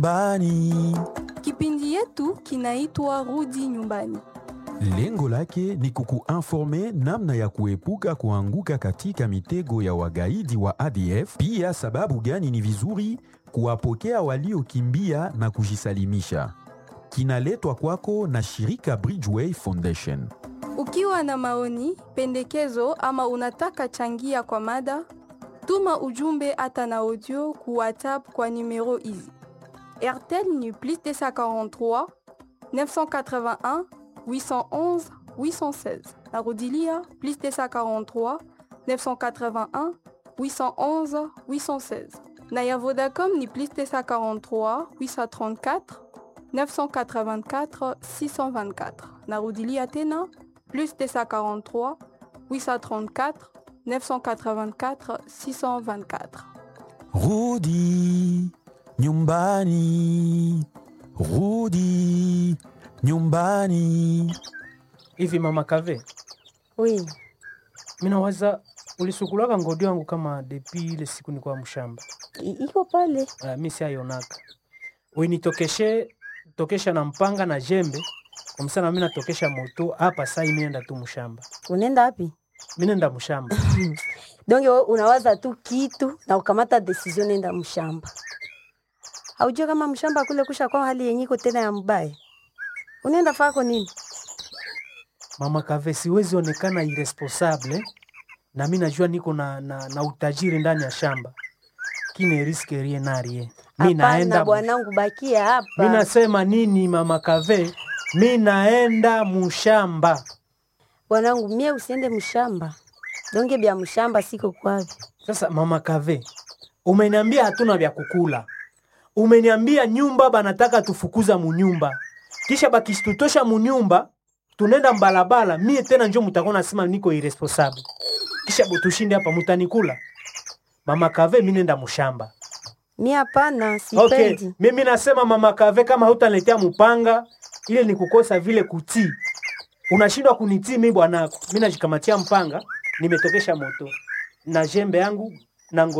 Bani. Kipindi yetu kinaitwa Rudi Nyumbani. Lengo lake ni kukuinforme namna ya kuepuka kuanguka katika mitego ya wagaidi wa ADF, pia sababu gani ni vizuri kuwapokea waliokimbia na kujisalimisha. Kinaletwa kwako na shirika Bridgeway Foundation. Ukiwa na maoni, pendekezo ama unataka changia kwa mada, tuma ujumbe hata na audio ku WhatsApp kwa numero hizi: RTL ni plus 243 981 811 816. Narudilia plus 243 981 811 816. Na ya Vodacom ni plus 243 834 984 624. Narudilia tena plus 243 834 984 624. Rudi nyumbani, rudi nyumbani. Hivi mama Kave, Oui, minawaza ulisukulaka ngodi wangu kama depi ile siku nikuwa mshamba. i- iko pale. Uh, mi siayonaka uinitokeshe tokesha na mpanga na jembe kumsana mi natokesha moto hapa sai mi nenda tu mshamba Unaenda wapi? mi nenda mshamba Donge wewe unawaza tu kitu na ukamata decision nenda mshamba. Haujua kama mshamba kule kusha kwa hali yenye iko tena ya mbaya. Unaenda fako nini? mama Kave, siwezi onekana irresponsable na mi najua niko na, na, na utajiri ndani ya shamba kine riske rie narie mi Hapana naenda bwanangu, bakia hapa. mi nasema nini mama Kave, mi naenda mshamba Bwanangu, mie usiende mshamba. Donge bya mshamba siko kwavi. Sasa mama Kave, umeniambia hatuna vya kukula, umeniambia nyumba banataka tufukuza munyumba, kisha bakisitutosha munyumba tunenda mbalabala, mie tena njo mutakuwa nasema niko irresponsible, kisha butushinde hapa, mutanikula mama Kave, mi nenda mushamba. Mie hapana, Okay, sipendi. mimi nasema mama Kave, kama hutaniletea mupanga ile ni kukosa vile kutii, unashindwa kunitii mi bwanako, mi najikamatia mpanga, nimetokesha moto na jembe yangu na ngo